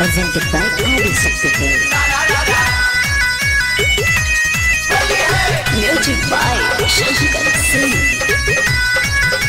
presented by Adi Shakti Films. Music by Shankar Singh.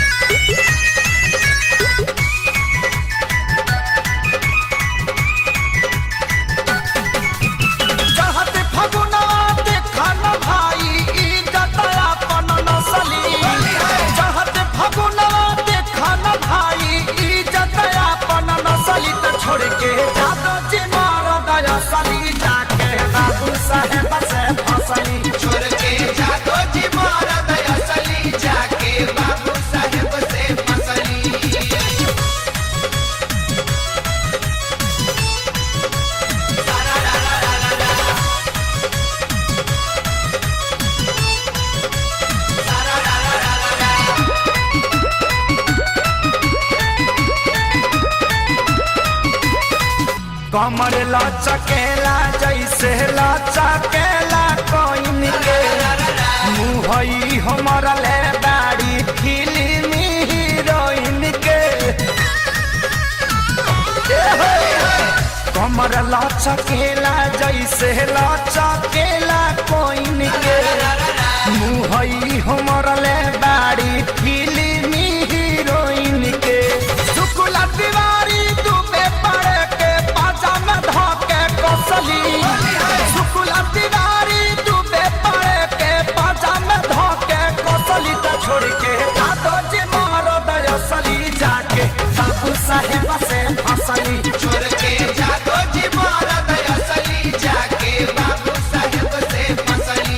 चाहत फगुना देखा न भाई इज्जत अपन नसली चाहत फगुना देखा न भाई इज्जत अपन नसली त छोड़ के जादो जी मार दया सली जाके बाबू साहेब से फसली छोड़ के जादो जी मार दया सली जाके बाबू साहेब से फसली कमर लचकेला जैसे लचकेला कोइन के मुहई हमर ले बाड़ी फिल्मी हीरोइन के कमर लचकेला जैसे लचकेला कोइन के मुहई हमर ले बाड़ी फिल्मी हीरोइन के शुक्ला तिवारी दुबे पड़े के पाजा में धोके कसली शुक्ला तिवारी दुबे पड़े के पाजा में धोके कसली त छोड़ के दादो जी मारो दयसली जाके बाबू साहेब से फसली छोड़ के जादो जी मार दया सली जाके बाबू साहेब से फसली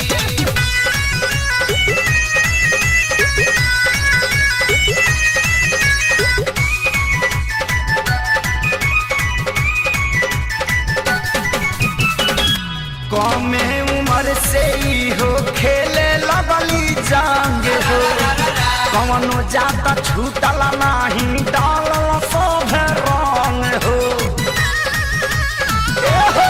कमे उम्र से ही हो खेले लगली जांग हो कवनो जाता छूटल नाही डालल सब रंग हो ए हो।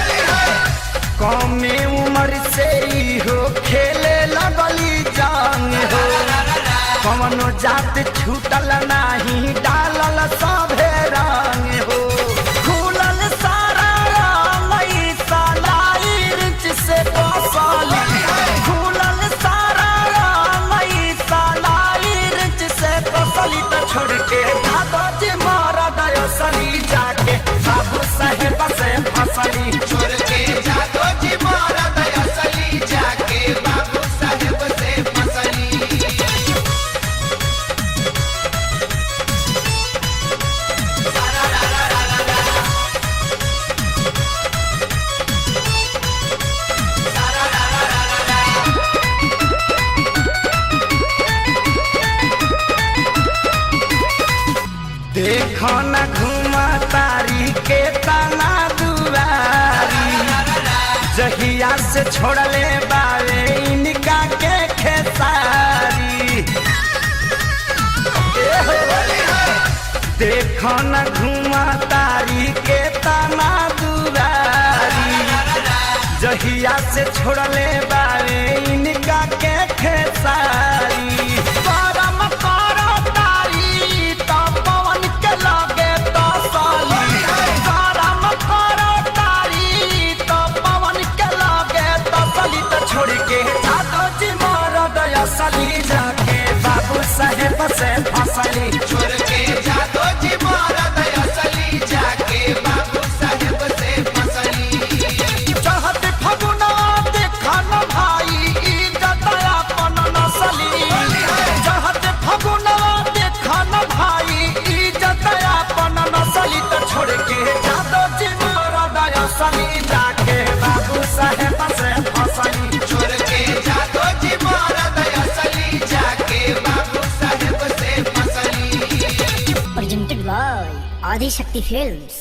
कमे उम्र से ही हो खेले लगली जांग हो कवनो जात छूटल नाही डालल सब रंग हो खुलल सारा लई सलाई रिच से कसाली खुलल सारा लई सलाई रिच से कसाली त छोड़ के दादा जी मारा दयसली जाके बाबू साहेब से फसली छोड़ के जादो जी मार दया सली जाके बाबू साहेब से फसली देखो न घुमा तारी के तना दुआरी जहिया से छोड़ले बावे इनका के खेसारी ए हो। देखो न घुमा तारी के तना दुआरी जहिया से छोड़ले बावे इनका के खेसारी करम करो तारी तो पवन के लगे तो साली करम करो तारी तो पवन के लगे तो साली तो छोड़ के जादो जी मार दया सली जाके बाबू साहेब से फसली छोड़ के जादो जी मार दया सली जाके बाबू साहेब से फसली चाहत फगुना देखा न भाई इज्जत अपन नसली चाहत फगुना देखा न भाई इज्जत अपन नसली त छोड़ के जादो जी मारा दया सली जाके बाबू साहेब से फसली छोड़ के जादो जी मार दया सली जाके बाबू साहेब से फसली Presented by Adi Shakti Films.